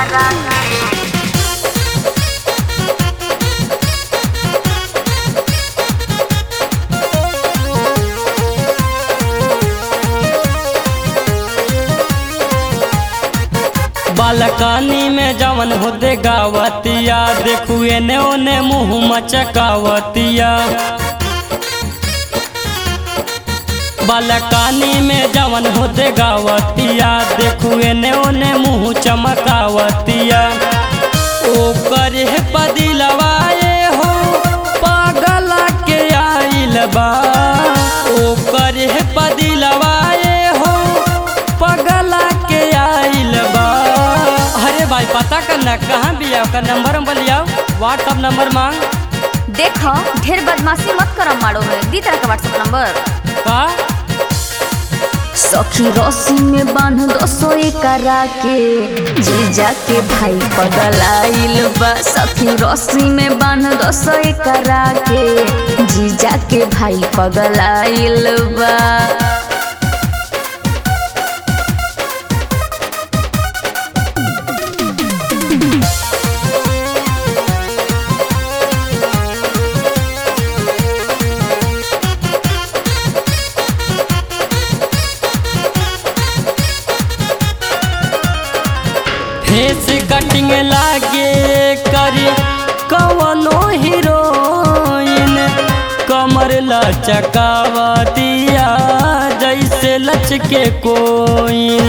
करा के बालकानी में जवन होते गावतिया देखू एने ओने मुँह मचकावतिया बालकानी में जवन होते गावतिया देखू एने ओने मुँह चमकावतिया ओकर है पदिलवाए हो पागला के आइल बा ओकर है पदिलवाए हो पगला के आइल बा अरे भाई पता करना कहाँ भी है ओकर नंबर हम लियाओ व्हाट्सअप नंबर मांग देखो ढेर बदमाशी मत करो मारो में दी तरह का व्हाट्सएप नंबर का सखी रस्सी में बांध दो सोए करा के जीजा के भाई पगलाइल बा सखी रस्सी में बांध दो सोए करा के जीजा के भाई पगलाइल बा फेस कटिंग लागे करी कवनो हीरोइन कमर लचकावतिया जैसे लचके कोइन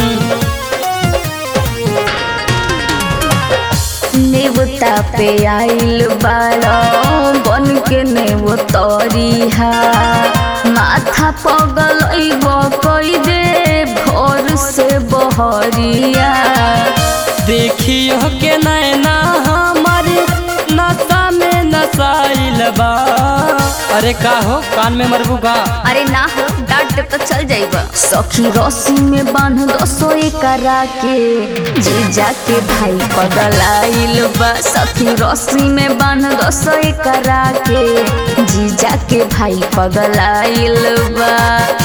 नेवता पे आइल बाड़ा बन के नेवतरिहा माथा पगल कई दे भोर से बहरिया देखियो के नैना हमारी नशा में नसाइल बा अरे का हो कान में मरबू का अरे ना हो डांट दे तो चल जाइब सखी रस्सी में बांध दो सोए करा के जीजा के भाई पगलाइल बा सखी रस्सी में बांध दो सोए करा के जीजा के भाई पगलाइल बा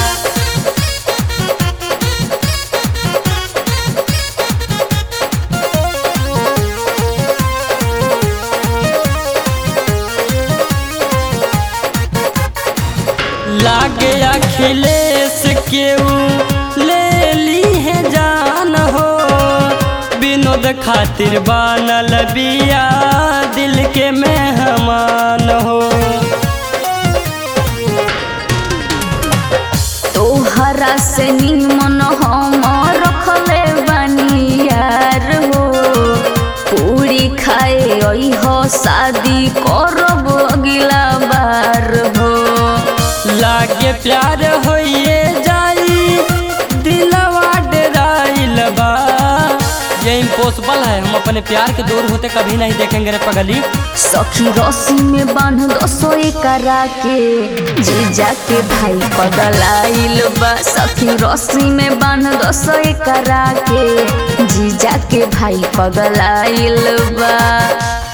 लागे अखिलेश केऊ ले ली है जान हो विनोद खातिर बनल बिया दिल के मेहमान हो तोहरा से निमन हम रखले बानी यार हो पूरी खाए आई हो शादी करब अगला बार हो लागे प्यार होइए जाई दिलवा डराइल बा ये इम्पॉसिबल है हम अपने प्यार के दूर होते कभी नहीं देखेंगे रे पगली सखी रस्सी में बांध दो सोए करा के जीजा के भाई पगलाइल बा सखी रस्सी में बांध दो सोए करा के जीजा के भाई पगलाइल बा